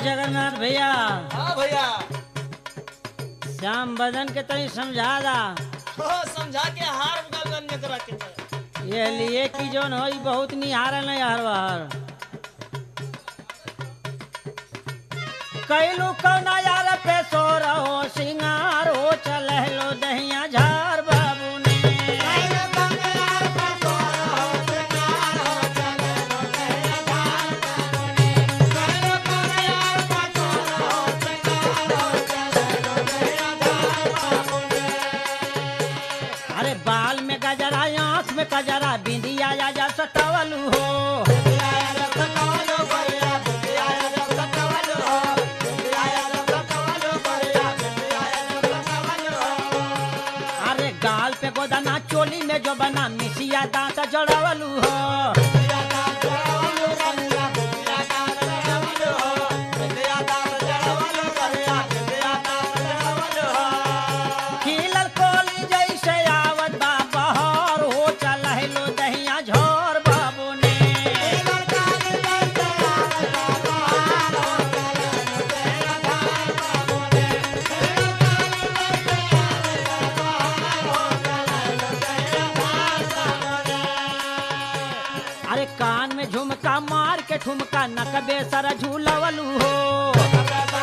जगन्नाथ भैया हाँ भैया श्याम बदन के तनी समझा दा हाँ, समझा के हार गगन में करा के दे। ये लिए कि जोन हो ई बहुत निहारल नहीं हर बार कैलू कौना यार पे सो रहो सिंगार हो चल लो दहिया झार बाबू ने अरे बाल में गजरा आंख में कजरा बिंदिया या जा सटवलू हो अरे गाल पे गोदाना चोली में जो बना मिसिया दांत जड़वलू हो खिलल कोली जैसे आवत बा बहर हो चल लो दहिया झोर बाबू ने अरे कान में झुमका मार के ठुमका नकबे सर झूलवलू हो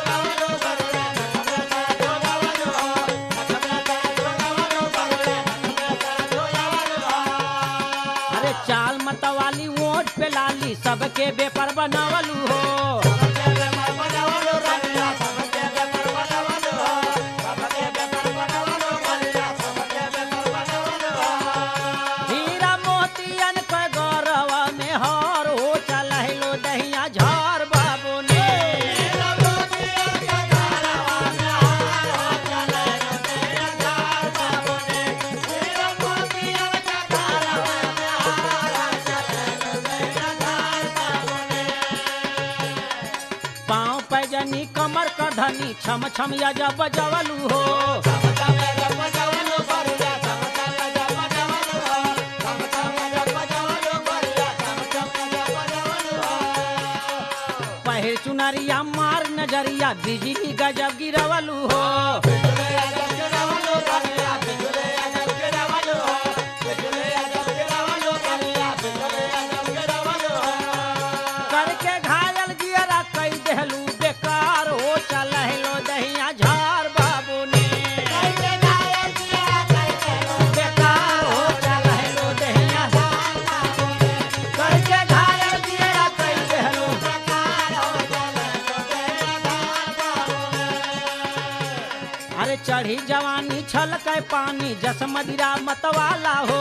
अरे चाल मतवाली वोट पे लाली सबके बेपर बनवलू हो हीरा मोतियन के गौरव में हार हो चल लो दहिया झार बाबू ने पाँव पैजनी कमर का धनी छम छम या जब बजवलू हो पहिर चुनरिया मार नजरिया बिजली गजब गिरवलू हो करके घायल जियरा कई देहलू बेकार हो चल लो दहिया झार बाबू ने बेकार हो चल लो दहिया करके घायल जियरा कई देहलू अरे चढ़ी जवानी छलक पानी जस मदिरा मतवाला हो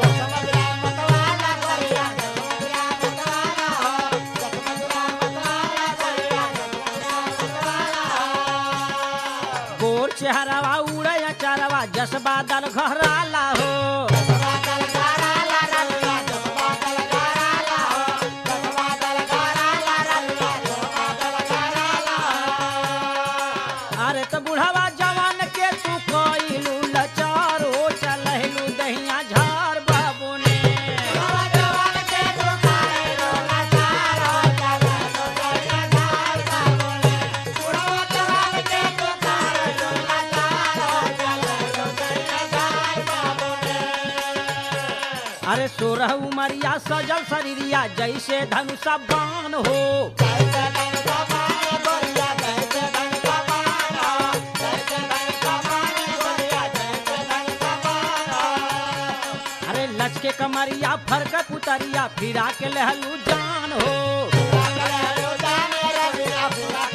गोर चेहरावा उड़े चारवा जस बादल घहराला हो अरे तो बुढ़ावा जवान के तू कोइलू लचार हो चलहलू दहिया झार बाबू ने अरे सोरह उमरिया सजल शरीरिया जैसे धनुषा बाण हो अरे लचके कमरिया फरक पुतरिया फिरा के लहलू जान हो